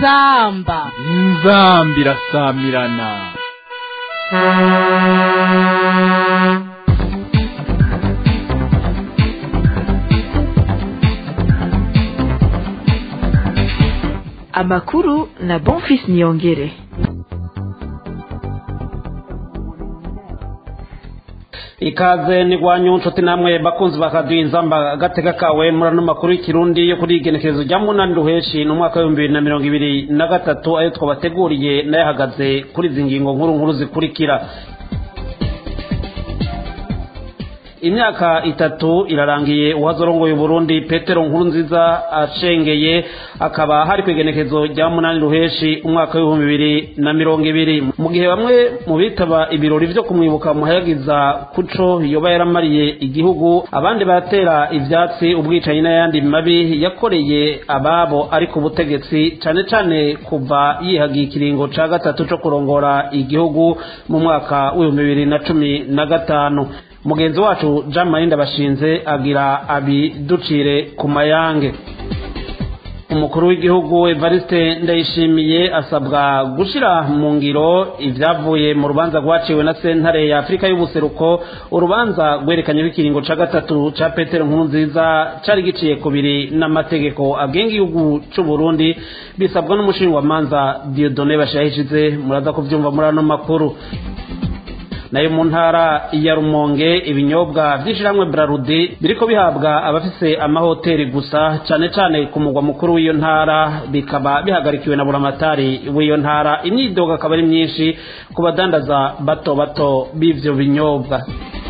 inzamba inzamba irasamirana amakuru na bonfis niyongere ikaze ni rwanyu nshuti namwe bakunzi bakaduha inzamba agatega kawe muri ano makuru y'ikirundi yo kuri igenekerezo rya munani ruheshi ni umwaka w'ibihumbi bibiri na mirongo ibiri na gatatu ayo twabateguriye nayo ahagaze kuri izi ngingo nkuru nkuru zikurikira imyaka itatu irarangiye uwazorongoye Burundi Petero nkuru nziza ashengeye akaba hari kwigenekezo rya munani ruheshi umwaka w'ibihumbi bibiri na mirongo ibiri mu gihe bamwe mu bitaba ibirori vyo kumwibuka muhayagiza kuco yoba yaramariye igihugu abandi baratera ivyatsi ubwicanyi n'ayandi mabi yakoreye ababo ari ku butegetsi cane cane kuva yihagiye ikiringo ca gatatu co kurongora igihugu mu mwaka w'ibihumbi bibiri na cumi na gatanu mugenzi wacu jean marie ndabashinze agira abiducire ku mayange umukuru w'igihugu evariste ndayishimiye asabwa gushyira mu ngiro ibyavuye mu rubanza rwaciwe na sentare ya afurika y'ubuseruko urubanza rwerekanye ikiringo cya gatatu cya petero nkuru nziza cyari giciye ku biri n'amategeko agenga igihugu cy'u burundi bisabwa n'umushinjwamanza diodone bashayishize muraza kubyumva muri ano makuru nayo mu ntara ya rumonge ibinyobwa by'ishyirahamwe brarudi biriko bihabwa abafise amahoteli gusa cyane cyane ku mugwa mukuru w'iyo ntara bikaba bihagarikiwe na buramatari w'iyo ntara imyidogo akaba ari myinshi ku badandaza bato bato b'ivyo binyobwa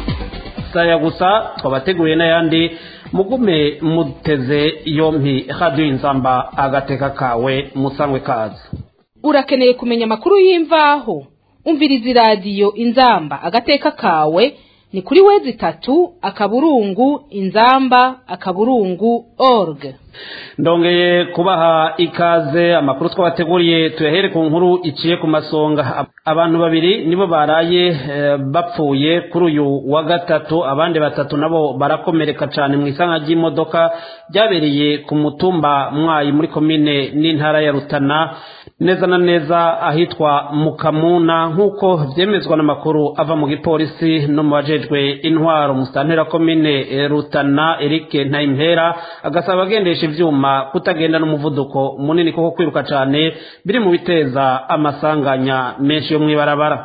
saya gusa twabateguriye n'ayandi mugume muteze yompi radiyo inzamba agateka kawe musangwe kaza urakeneye kumenya amakuru y'imvaho umviriza iradiyo inzamba agateka kawe ni kuri wezi itatu akaburungu inzamba akaburungu org ndongeye kubaha ikaze amakuru twabateguriye tuyahere ku nkuru iciye ku masonga abantu babiri nibo baraye e, bapfuye kuri uyu wa gatatu abandi batatu nabo barakomereka cyane mu isanga ry'imodoka ryabereye ku mutumba mwayi muri komine n'intara ya rutana neza na neza ahitwa mukamuna nk'uko byemezwa n'amakuru ava mu gipolisi no mu bajejwe intwaro musitantera komine rutana eric ntayimpera agasaba abagendesha ivyuma kutagenda n'umuvuduko munini kuko kwiruka cyane biri mu biteza amasanganya menshi yo mw'ibarabara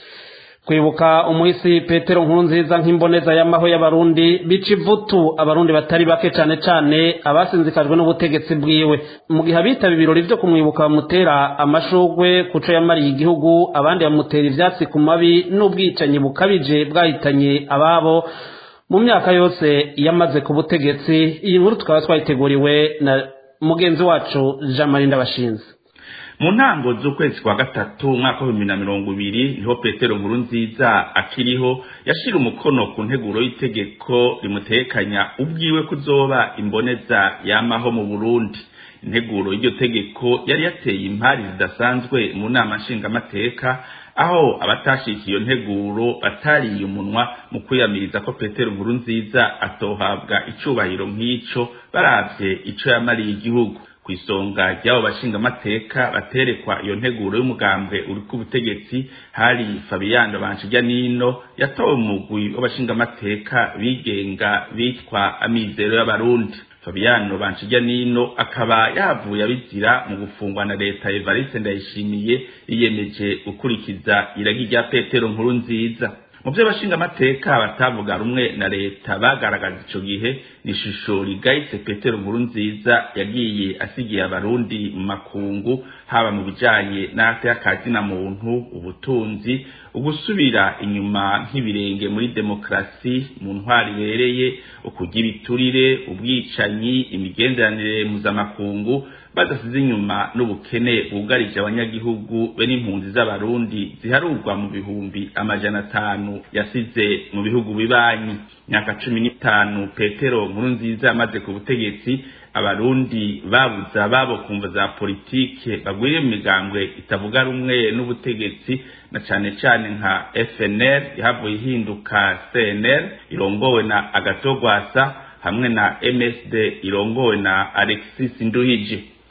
kwibuka umuhisi petero nkuru nziza nk'imboneza y'amaho y'abarundi bica ivutu abarundi batari bake cyane cyane abasinzikajwe n'ubutegetsi bwiwe mu gihe abitaba ibirori byo kumwibuka bamutera amashugwe kuco yamariye igihugu abandi bamutera ivyatsi ku mabi n'ubwicanyi bukabije bwahitanye ababo mu myaka yose yamaze ku butegetsi iyi nkuru tukaba twayiteguriwe na mugenzi wacu jean marie ndabashinze mu ntango z'ukwezi kwa gatatu umwaka w'ibihumbi na mirongo ibiri niho petero nkuru nziza akiriho yashira umukono ku nteguro y'itegeko rimutekanya ubwiwe kuzoba imboneza yamaho mu burundi integuro y'iryo tegeko yari yateye impari zidasanzwe mu nama nshingamateka aho abatashikiye iyo nteguro batariye umunwa mu kwiyamiriza ko petero nkuru nziza atohabwa icubahiro nk'ico baravye ico yamariye igihugu ku isonga ry'abo bashingamateka baterekwa iyo nteguro y'umugambwe uri ku butegetsi hari fabiyano banshijya nino yatowe mu mugwi w'abashingamateka bigenga bitwa amizero y'abarundi fabiyano banshijya nino akaba yavuye abizira mu gufungwa na leta evariste ndayishimiye yiyemeje gukurikiza iragi rya petero nkuru nziza mu byo abashingamateka batavuga rumwe na leta bagaragaza ico gihe ni ishusho rigayitse petero nkuru nziza yagiye asigiye abarundi mu makungu haba mu bijanye n'akazi na muntu ubutunzi ugusubira inyuma nk'ibirenge muri demokarasi mu ntwari ibereye ukugira ibiturire ubwicanyi imigenderanire mpuzamakungu badasize inyuma n'ubukene bwugarije abanyagihugu be n'impunzi z'abarundi ziharurwa mu bihumbi amajana atanu yasize mu bihugu bibanyi myaka cumi n'itanu petero nkuru nziza yamaze ku butegetsi abarundi babuze ababo kumva za politike bagwiriye mu migambwe itavuga rumwe n'ubutegetsi na cane cane nka FNL yahavuye ihinduka CNL irongowe na Agatogwasa hamwe na MSD irongowe na Alexis Nduhije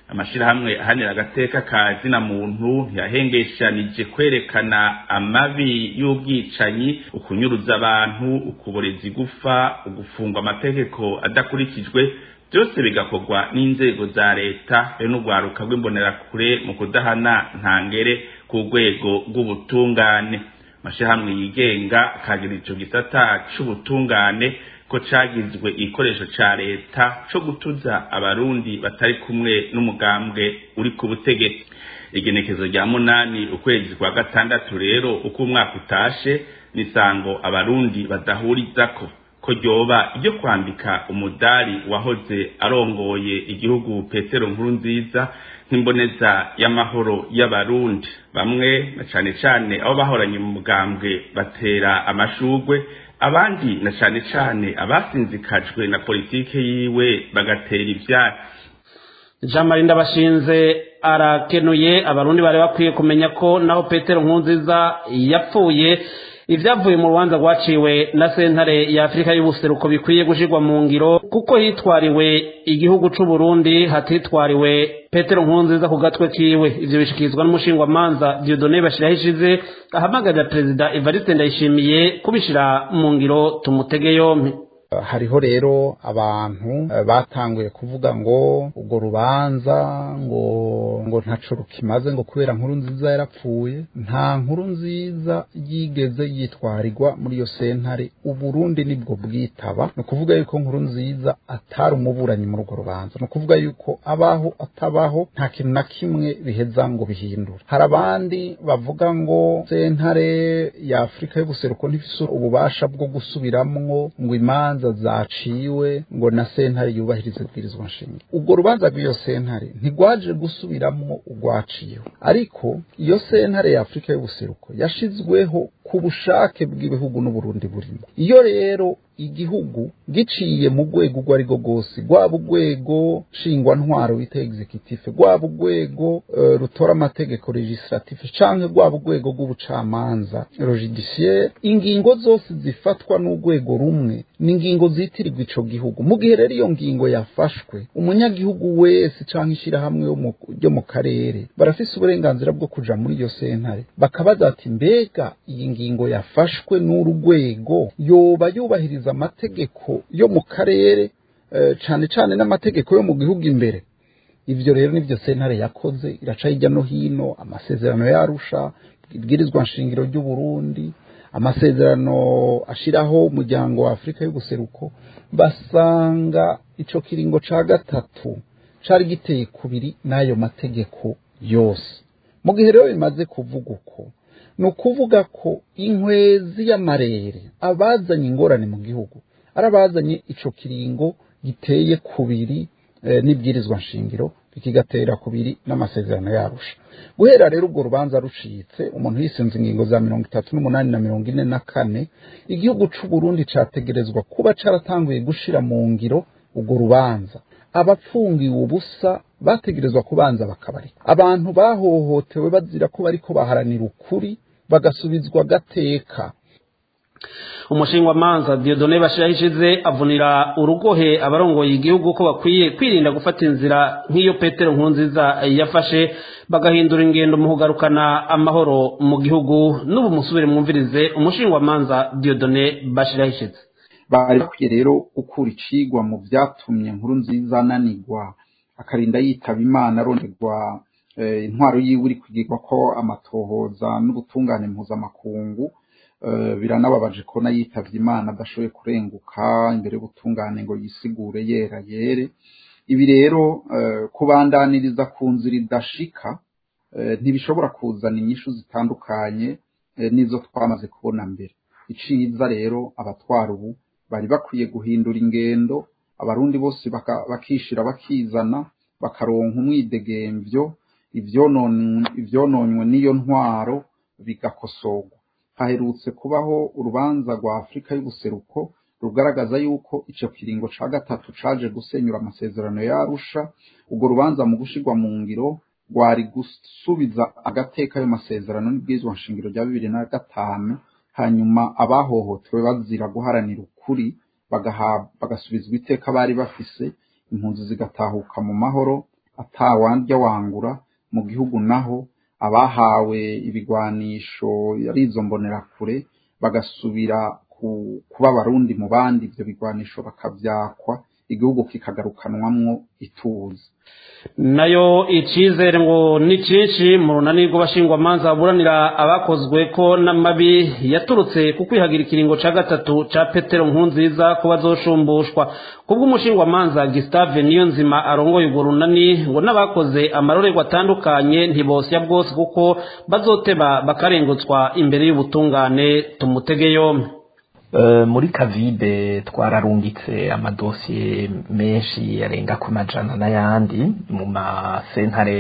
amashirahamwe ahanira agateka ka zina muntu ntiyahengeshanije kwerekana amabi y'ubwicanyi ukunyuruza abantu ukuboreza igufa ugufungwa amategeko adakurikijwe byose bigakorwa n'inzego za leta be n'urwaruka rw'imbonerakure mu kudahana ntangere ku rwego rw'ubutungane amashirahamwe yigenga akagira ico gisata c'ubutungane ko cagizwe igikoresho ca leta co gutuza abarundi batari kumwe n'umugambwe uri ku butegetsi igenekezo rya munani ukwezi kwa gatandatu rero uko umwaka utashe nisango abarundi badahurizako ko ryoba iryo kwambika umudari wahoze arongoye igihugu petero nkuru nziza nk'imboneza y'amahoro y'abarundi bamwe na cane cane abo bahoranye mu mugambwe batera amashugwe abandi na cane cane abasinzikajwe na politike yiwe bagatera ivyatsi jean marie ndabashinze arakenuye abarundi bari bakwiye kumenya ko naho petero nkunziza yapfuye ibyavuye mu rubanza rwaciwe na sentare ya afurika y'ubuseruko bikwiye gushyirwa mu ngiro kuko hitwariwe igihugu c'u Burundi hatitwariwe petero nkunziza ku gatwe kiwe ivyo bishikirizwa n'umushingwamanza diodone bashiraho ishize ahamagarira perezida evariste ndayishimiye kubishira mu ngiro tumutege yompi hariho rero abantu batanguye kuvuga ngo urwo rubanza ngo ngo ntaco rukimaze ngo kubera nkuru nziza yarapfuye nta nkuru nziza yigeze yitwarirwa muri iyo sentare uburundi nibwo bwitaba ni ukuvuga yuko nkuru nziza atari umuburanyi muri urwo rubanza ni ukuvuga yuko abaho atabaho nta kintu na kimwe biheza ngo bihindure hari abandi bavuga ngo sentare ya afurika y'ubuseruko ntifise ububasha bwo gusubiramwo ngo imanza imanza zaciwe ngo na sentare yubahirize bwirizwa nshinga ubwo rubanza rw'iyo sentare ntigwaje gusubiramwo urwaciyeho ariko iyo sentare ya afurika y'ubuseruko yashizweho ku bushake bw'ibihugu n'uburundi burimo iyo rero igihugu giciye mu rwego urwo ari rwo rwose rwaba urwego nshingwantwaro bita executive rwaba urwego uh, rutora amategeko legislative canke rwaba urwego rw'ubucamanza logidiciaire ingingo zose zifatwa n'urwego rumwe ni ingingo zitirirwa ico gihugu mu gihe rero iyo ngingo yafashwe umunyagihugu wese canke ishirahamwe ryo mu karere barafise uburenganzira bwo kuja muri iyo sentare bakabaza ati mbega iyi ngingo yafashwe n'uru rwego yoba yubahiriza amategeko yo mu karere cane cane n'amategeko yo mu gihugu imbere ivyo rero nivyo sentare yakoze iraca hirya no hino amasezerano yarusha ibwirizwa nshingiro ry'uburundi amasezerano ashiraho umuryango wa afurika y'ubuseruko basanga ico kiringo ca gatatu cari giteye kubiri n'ayo mategeko yose mu gihe rero bimaze kuvuga uko ni ukuvuga ko inkwezi y'amarere abazanye ingorane mu gihugu ari abazanye ico kiringo giteye kubiri e, n'ibwirizwa nshingiro bikigatera kubiri n'amasezerano yarusha guhera rero urwo rubanza rucitse umuntu yisenze ingingo za mirongo itatu n'umunani na mirongo ine na kane igihugu c'u Burundi categerezwa kuba caratanguye gushira mu ngiro urwo rubanza abapfungiwe ubusa bategerezwa kubanza bakabarika abantu bahohotewe bazira ko bariko baharanira ukuri bagasubizwa gateka umushingwamanza diodone bashiraho ishize avunira urugohe abarongoye igihugu ko bakwiye kwirinda gufata inzira nk'iyo petero nkunziza yafashe bagahindura ingendo mu kugarukana amahoro mu gihugu n'ubu musubire mwumvirize umushingwamanza diodone bashiraho ishize bari bakwiye rero gukura icigwa mu vyatumye nkuru nziza ananigwa akarinda yitaba imana aronderwa intwaro yiwe iri kwigirwa ko amatohoza n'ubutungane mpuzamakungu biranababaje ko yitavye imana adashoboye kurenguka imbere y'ubutungane ngo yisigure yera yere ibi rero kubandaniriza ku nzira idashika ntibishobora kuzana inyishu zitandukanye n'izo twamaze kubona mbere iciza rero abatwara ubu bari bakwiye guhindura ingendo abarundi bose bakishira bakizana bakaronka umwidegemvyo ivyononywe n'iyo ntwaro bigakosorwa haherutse kubaho urubanza rwa afurika y'ubuseruko rugaragaza yuko ico kiringo ca gatatu caje gusenyura amasezerano yarusha urwo rubanza mu gushirwa mu ngiro rwari gusubiza agateka ayo masezerano n'ibwirizwa nshingiro rya bibiri na gatanu hanyuma abahohotewe bazira guharanira ukuri bagasubizwa iteka bari bafise impunzi zigatahuka mu mahoro atawandya wangura mu gihugu naho abahawe ibigwanisho ari izo mbonerakure bagasubira kuba abarundi mu bandi ibyo bigwanisho bakabyakwa igihugu kikagarukanwamwo ituze nayo icizere ngo ni cyinshi mu runani rw'abashingwamanza baburanira abakozwe ko n'amabi yaturutse ku kwihagira ikiringo cya gatatu cya petero nkunziza ko bazosumbushwa kubw'umushingwamanza gisitave niyo nzima arongoye urwo runani ngo n'abakoze amarorerwa atandukanye ntibosya bwose kuko bazoteba bakarengutswa imbere y'ubutungane tumutege yombi muri kavide twararungitse amadosiye menshi yarenga ku majana n'ayandi mu masentare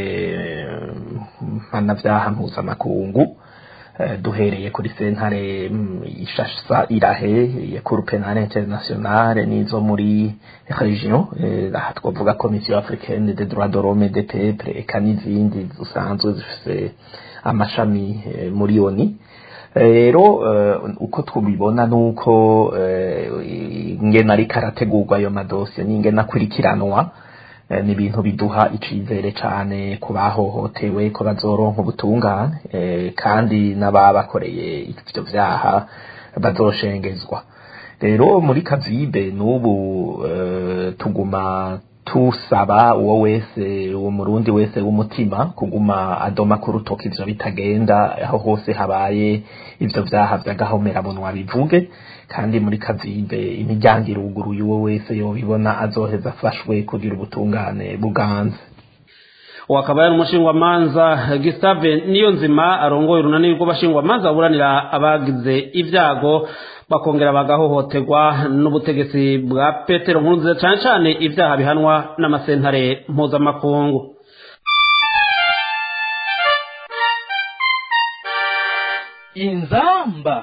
mpanabyaha mpuzamakungu duhereye kuri sentare ishasa irahe ya kuru penale internationale n'izo muri region aha twavuga komisiyo africaine de droit de l'homme de peuple eka n'izindi zisanzwe zifise amashami muri oni rero uko tubibona nuko ingena ariko arategurwa ayo madosiye n'ingena akurikiranwa ni ibintu biduha icizere cyane ku bahohotewe ko bazoronka ubutungane kandi n'ababakoreye ibyo byaha bazoshengezwa rero muri kavibe n'ubu tuguma tusaba uwo wese uwo murundi wese w'umutima kuguma adoma ku rutoki ivyo bitagenda aho hose habaye ivyo vyaha vy'agahomerabunwa bivuge kandi muri kavibe imiryango iruguruye uwo wese yobibona azoheza afashwe kugira ubutungane buganze uwo akaba yari umushingwamanza gisitave niyo nzima arongoye urunani rw'abashingwamanza baburanira abagize ibyago bakongera bagahohoterwa n'ubutegetsi bwa petero nkurunziza cyane cyane ibyaha bihanwa n'amasentare mpuzamakungu inzamba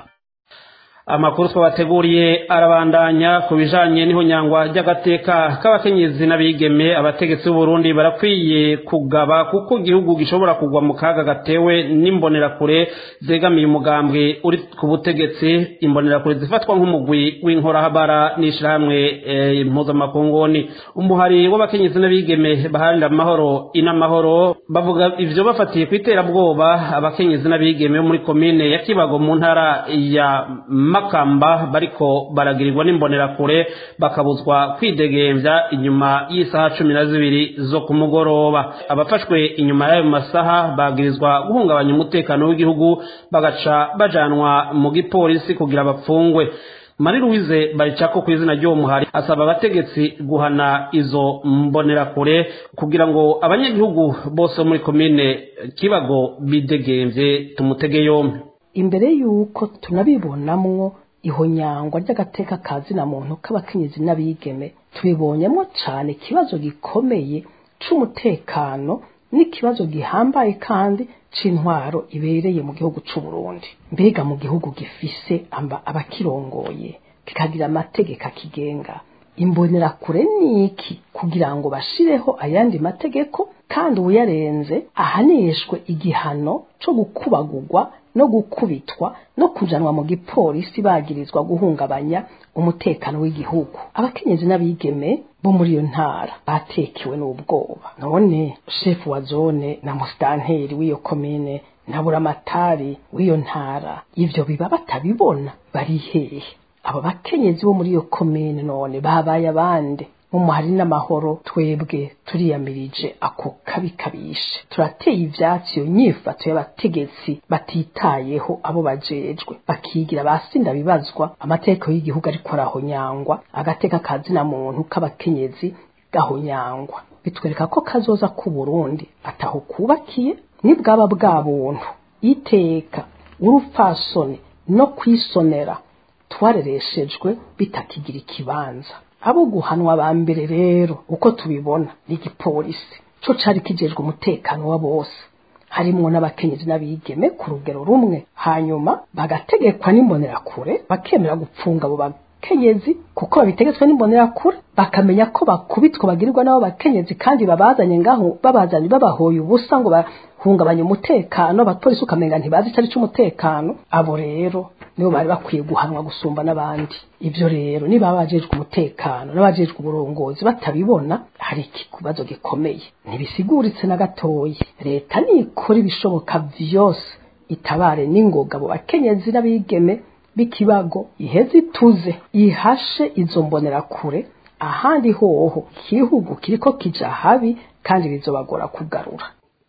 amakuru twabateguriye arabandanya ku bijanye n'ihonyangwa ry'agateka k'abakenyezi n'abigeme abategetsi b'uburundi barakwiye kugaba kuko igihugu gishobora kugwa mu kaga gatewe n'imbonerakure zegamiye umugambwe uri ku butegetsi imbonerakure zifatwa nk'umugwi w'inkorahabara n'ishirahamwe e, mpuzamakunguni umuhari w'abakenyezi n'abigeme baharanira amahoro inamahoro bavuga ivyo bafatiye ku iterabwoba abakenyezi n'abigeme bo muri komine ya kibago mu ntara ya makamba bariko baragirirwa n'imbonerakure bakabuzwa kwidegembya inyuma y'isaha cumi na zibiri zo ku mugoroba abafashwe inyuma y'ayo masaha bagirizwa guhungabanya umutekano w'igihugu bagaca bajanwa mu gipolisi kugira bapfungwe mari louise baricako ku izina ry'uwo muhari asaba abategetsi guhana izo mbonerakure kugira ngo abanyagihugu bose bo muri komine kibago bidegembye tumutege yombi imbere y'uko tunabibonamwo ihonyangwa ry'agateka ka zina muntu k'abakenyezi n'abigeme tubibonyemo cyane ikibazo gikomeye c'umutekano n'ikibazo gihambaye kandi c'intwaro ibereye mu gihugu c'u Burundi mbega mu gihugu gifise amba abakirongoye kikagira amategeko akigenga imbonerakure niki kugira ngo bashireho ayandi mategeko kandi uyarenze ahanishwe igihano co gukubagurwa no gukubitwa no kujanwa mu gipolisi bagirizwa guhungabanya umutekano w'igihugu abakenyezi n'abigeme bo muri iyo ntara batekewe n'ubwoba none shefu wa zone na musitanteri w'iyo komine na buramatari w'iyo ntara ivyo biba batabibona bari hehe abo bakenyezi bo muri iyo komine none babaye abande umuhari n'amahoro twebwe turiyamirije ako kabi kabishe turateye ivyatsi iyo nyifato y'abategetsi batitayeho abo bajejwe bakigira basinda bibazwa amategeko y'igihugu ariko arahonyangwa agateka kazina muntu k'abakenyezi gahonyangwa bitwereka ko kazoza ku Burundi ataho kubakiye nibwaba bwa buntu iteka urupfasoni no kwisonera twarereshejwe bitakigira ikibanza abo guhanwa ba mbere rero uko tubibona ni igipolisi co cari kijejwe umutekano wa bose harimwo n'abakenyezi n'abigeme ku rugero rumwe hanyuma bagategekwa n'imbonerakure bakemera gupfunga abo bakenyezi kuko babitegetswe n'imbonerakure bakamenya ko bakubitwa bagirirwa n'abo bakenyezi kandi babazanye ngaho babazanye babahoye ubusa ngo bahungabanye umutekano abapolisi ukamenga ntibazi icyo ari cy'umutekano abo rero nibo bari bakwiye guhanwa gusumba n'abandi ibyo rero niba abajejwe umutekano n'abajejwe uburongozi batabibona hari ikibazo gikomeye ntibisiguritse na gatoya leta nikora ibishoboka byose itabare n'ingoga abo bakenyezi n'abigeme b'ikibago iheze ituze ihashe izo mbonerakure ahandi hoho igihugu kiriko kija habi kandi bizobagora kugarura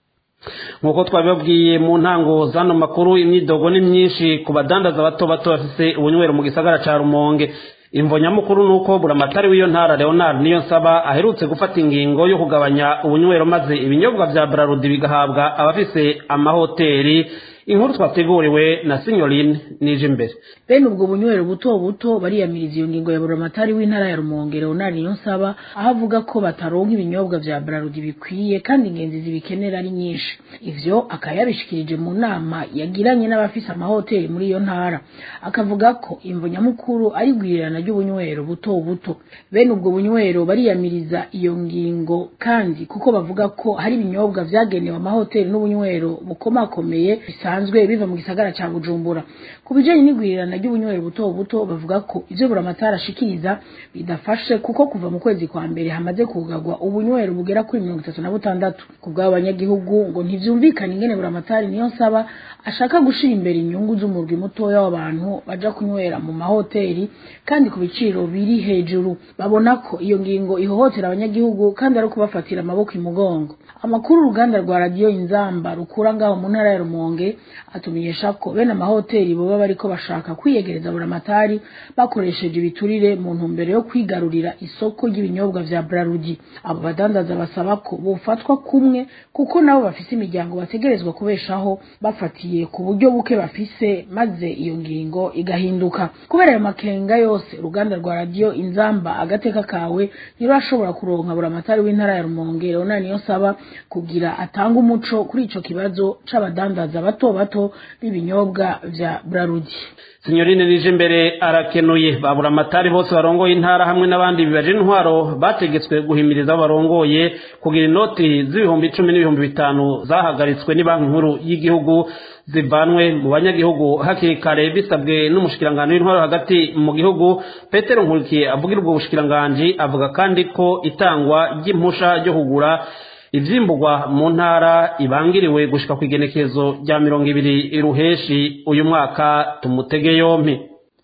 nk'uko twabibabwiye mu ntango z'ano makuru imyidogo ni myinshi ku badandaza bato bato bafise ubunywero mu gisagara ca rumonge imvo nyamukuru ni uko buramatari w'iyo ntara leonard niyo nsaba aherutse gufata ingingo yo kugabanya ubunywero maze ibinyobwa vya brarudi bigahabwa abafise amahoteli inkuru twateguriwe na sinyorine nije imbere bene ubwo bunywero buto buto bariyamiriza iyo ngingo ya buramatari w'intara ya rumonge leonard niyonsaba aho avuga ko bataronka ibinyobwa vya brarudi bikwiye kandi ingenzi zibikenera ari nyinshi ivyo akaba yabishikirije mu nama yagiranye n'abafise amahoteli muri iyo ntara akavuga ko imvo nyamukuru ari igwirirana ry'ubunywero buto buto bene ubwo bunywero bariyamiriza iyo ngingo kandi kuko bavuga ko hari ibinyobwa vyagenewe amahoteli n'ubunywero bukomakomeye bisanzwe biva mu gisagara ca bujumbura ku bijanye n'igwirirana ry'ubunywero buto buto bavuga ko ivyo buramatari ashikiriza bidafashe kuko kuva mu kwezi kwa mbere hamaze kugarwa ubunywero bugera kuri mirongo itatu na butandatu ku bw'abo banyagihugu ngo ntivyumvikane ingene buramatari niyo nsaba ashaka gushira imbere inyungu z'umurwi mutoya w'abantu baja kunywera mu mahoteli kandi ku biciro biri hejuru babona ko iyo ngingo ihohotera abanyagihugu kandi ari ukubafatira amaboko imugongo amakuru uruganda rwa radiyo inzamba rukura ngaho mu ntara ya rumonge atumenyesha ko bene amahoteli boba bariko bashaka kwiyegereza buramatari bakoresheje ibiturire mu ntumbero yo kwigarurira isoko ry'ibinyobwa vya brarudi abo badandaza basaba ko bofatwa kumwe kuko nabo bafise imiryango bategerezwa kubeshaho bafatiye ku buryo buke bafise maze iyo ngingo igahinduka kubera ayo makenga yose uruganda rwa radiyo inzamba agateka kawe ntirurashobora kuronka buramatari w'intara ya rumonge leonard niyo saba kugira atanga umuco kuri ico kibazo c'abadandaza bato bato b'ibinyobwa vya brarudi sinyorine nije imbere arakenuye babura amatari bose barongoye intara hamwe n'abandi bibaje intwaro bategetswe guhimiriza abo barongoye kugira inoti z'ibihumbi icumi n'ibihumbi bitanu zahagaritswe banki nkuru y'igihugu zivanwe mu banyagihugu hakiri kare bisabwe n'umushikiranganji w'intwaro hagati mu gihugu petero nkurikiye avugira ubwo bushikiranganji avuga kandi ko itangwa ry'impusha ryo kugura ivyimburwa mu ntara ibangiriwe gushika kw'igenekezo rya mirongo ibiri ruheshi uyu mwaka tumutege yompi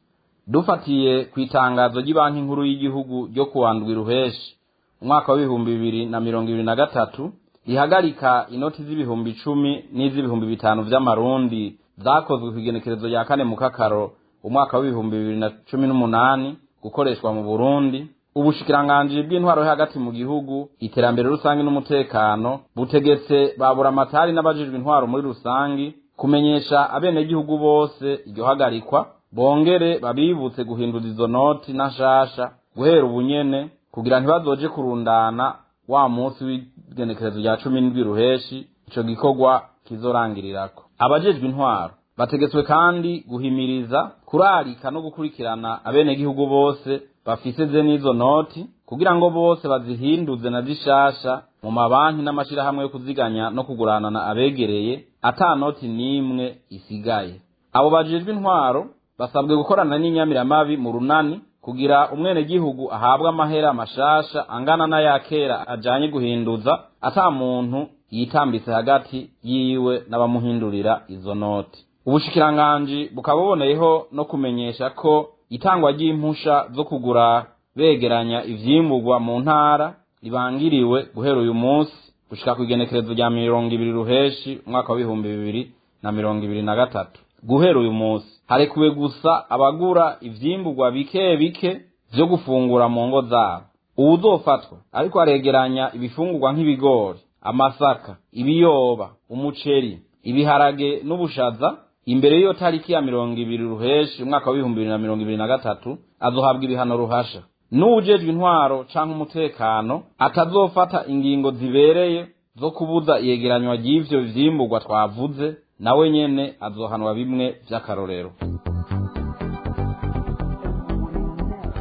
dufatiye ku itangazo ry'ibanki nkuru y'igihugu ryo kuwandwi ruheshi umwaka w'ibihumbi bibiri na mirongo ibiri na gatatu rihagarika inoti z'ibihumbi icumi n'iz'ibihumbi bitanu vy'amarundi zakozwe kw'igenekerezo rya kane mu kakaro umwaka w'ibihumbi bibiri na cumi n'umunani gukoreshwa mu burundi ubushikiranganji bw'intwaro yo hagati mu gihugu iterambere rusange n'umutekano butegetse babura amatari n'abajijwe intwaro muri rusangi kumenyesha abenegihugu bose iryo hagarikwa bongere babibutse guhindura izo noti na nshasha guhera ubunyene kugira ntibazoje kurundana wa munsi w'igenekerezo rya cumi n'indwi ruheshi ico gikorwa kizorangirirako abajejwe intwaro bategetswe kandi guhimiriza kurarika no gukurikirana abenegihugu bose bafise ze n'izo noti kugira ngo bose bazihinduze na zishasha mu mabanki n'amashirahamwe yo kuziganya no kuguranana abegereye ata noti n'imwe isigaye abo bajejwe intwaro basabwe gukorana n'inyamiramabi mu runani kugira umwenegihugu ahabwe amahera mashasha angana n'aya kera ajanye guhinduza ata muntu yitambitse hagati yiwe n'abamuhindurira izo noti ubushikiranganji bukaba buboneyeho no kumenyesha ko itangwa ry'impusha zo kugura begeranya ivyimburwa mu ntara ribangiriwe guhera uyu munsi gushika ku igenekerezo rya mirongo ibiri ruheshi umwaka w'ibihumbi bibiri na mirongo ibiri na gatatu guhera uyu munsi harekuwe gusa abagura ivyimburwa bike bike vyo gufungura mu ngo zabo uwuzofatwa ariko aregeranya ibifungurwa nk'ibigori amasaka ibiyoba umuceri ibiharage n'ubushaza imbere y'iyo tariki ya mirongo ibiri ruheshi umwaka w'ibihumbi bibiri na mirongo ibiri na gatatu azohabwa ibihano ruhasha n'uwujejwe intwaro canke umutekano atazofata ingingo zibereye zo kubuza iyegeranywa ry'ivyo vyimburwa twavuze nawe nyene azohanwa bimwe vy'akarorero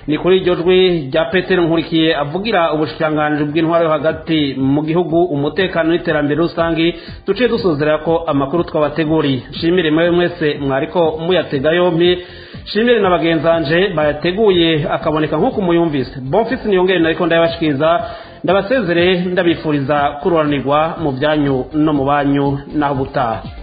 ni kuri iryo jwi rya petero nkurikiye avugira ubushikiranganji bw'intwaro yo hagati mu gihugu umutekano n'iterambere rusange duciye dusuzera ko amakuru twabateguriye nshimire mwewe mwese mwariko muyatega yompi nshimire na bagenzanje bayateguye akaboneka nk'uko muyumvise bonfisi niyongere nariko ndayabashikiriza ndabasezere ndabifuriza kururanirwa mu byanyu no mu banyu naho ubutaha